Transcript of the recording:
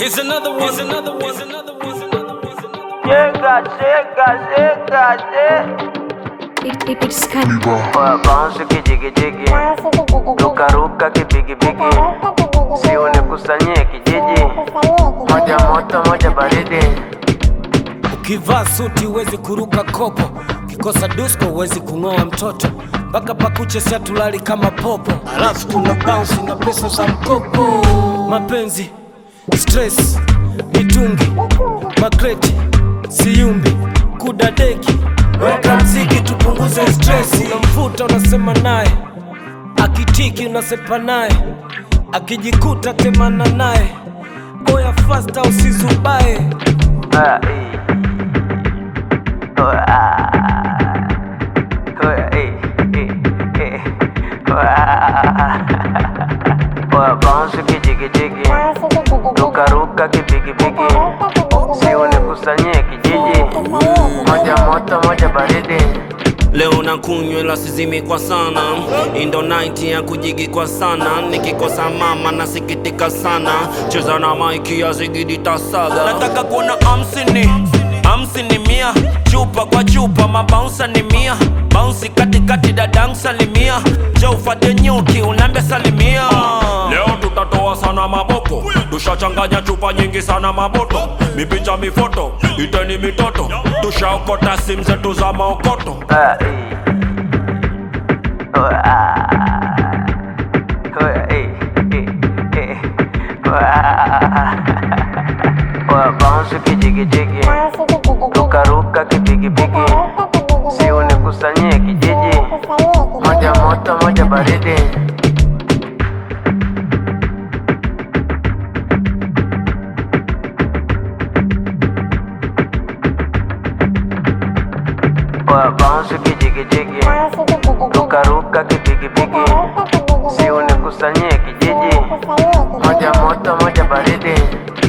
Here's another one. Here's another one. Here's another one. Here's another one. Here's another one. Chega, chega, chega, chega. It, it, it's Cannibal. Oya bounce kijigijigi, ruka ruka kipigipigi, si unikusanyie kijiji, moja moto moja baridi. Ukivaa suti huwezi kuruka kopo, ukikosa dusko huwezi kung'oa mtoto, mpaka pakuche sia tulali kama popo, alafu tuna bounce na pesa za mkopo. Mapenzi, stress, mitungi, makreti, siumbi, kudadeki, weka mziki tupunguze stress. Unamfuta unasema naye, akitiki unasepa naye, akijikuta temana naye, oya fasta usizubae. Oya eh. Oya ah. Oya eh, eh, eh. Oya. Oya bounce kijigijigi, ruka ruka kipigipigi, si unikusanyie kijiji, moja moto moja baridi. Leo na kunywa ila sizimi kwa sana, indo night ya kujigi kwa sana, nikikosa mama nasikitika sana, cheza na maiki ya zigidi tasaga. Nataka kuona hamsini hamsini mia, chupa kwa chupa, mabaunsa ni mia, bounce katikati dadang salimia, jo ufate nyuki unambe salimia. Leo tutatoa sana maboko, tushachanganya chupa nyingi sana maboto, mipicha mifoto, iteni mitoto, tushaokota simu zetu za maokoto. Oya eh. Oya ah. Oya eh, eh, eh. Oya. Oya bounce kijigijigi, ruka ruka kipigipigi, si unikusanyie kijiji, moja moto moja baridi. Oya bounce kijigijigi, ruka ruka kipigipigi, si unikusanyie kijiji, moja moto moja baridi.